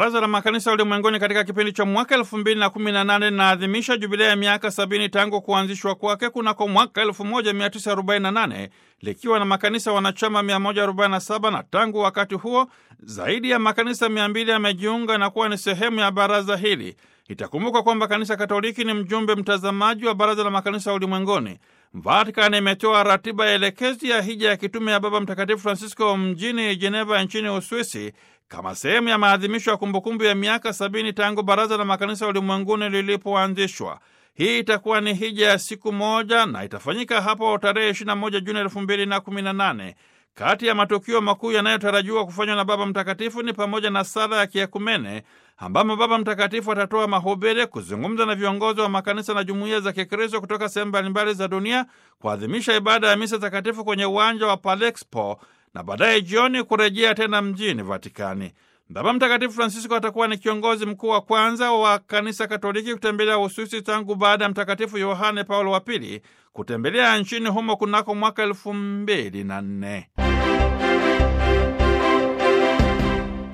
Baraza la Makanisa Ulimwenguni katika kipindi cha mwaka elfu mbili na kumi na nane linaadhimisha jubilea ya miaka sabini tangu kuanzishwa kwake kunako mwaka 1948 likiwa na makanisa wanachama 147 na tangu wakati huo zaidi ya makanisa 200 yamejiunga na kuwa ni sehemu ya baraza hili. Itakumbuka kwamba Kanisa Katoliki ni mjumbe mtazamaji wa Baraza la Makanisa Ulimwenguni. Vatikani imetoa ratiba ya elekezi ya hija ya kitume ya Baba Mtakatifu Francisco mjini Jeneva nchini Uswisi kama sehemu ya maadhimisho ya kumbukumbu ya miaka sabini tangu Baraza la Makanisa Ulimwenguni lilipoanzishwa. Hii itakuwa ni hija ya siku moja na itafanyika hapo tarehe 21 Juni 2018. Kati ya matukio makuu yanayotarajiwa kufanywa na Baba Mtakatifu ni pamoja na sala ya kiekumene ambamo Baba Mtakatifu atatoa mahubiri, kuzungumza na viongozi wa makanisa na jumuiya za Kikristo kutoka sehemu mbalimbali za dunia, kuadhimisha ibada ya misa takatifu kwenye uwanja wa Palexpo na baadaye jioni kurejea tena mjini Vatikani. Baba Mtakatifu Francisco atakuwa ni kiongozi mkuu wa kwanza wa kanisa Katoliki kutembelea Uswisi tangu baada ya Mtakatifu Yohane Paulo wa Pili kutembelea nchini humo kunako mwaka elfu mbili na nne.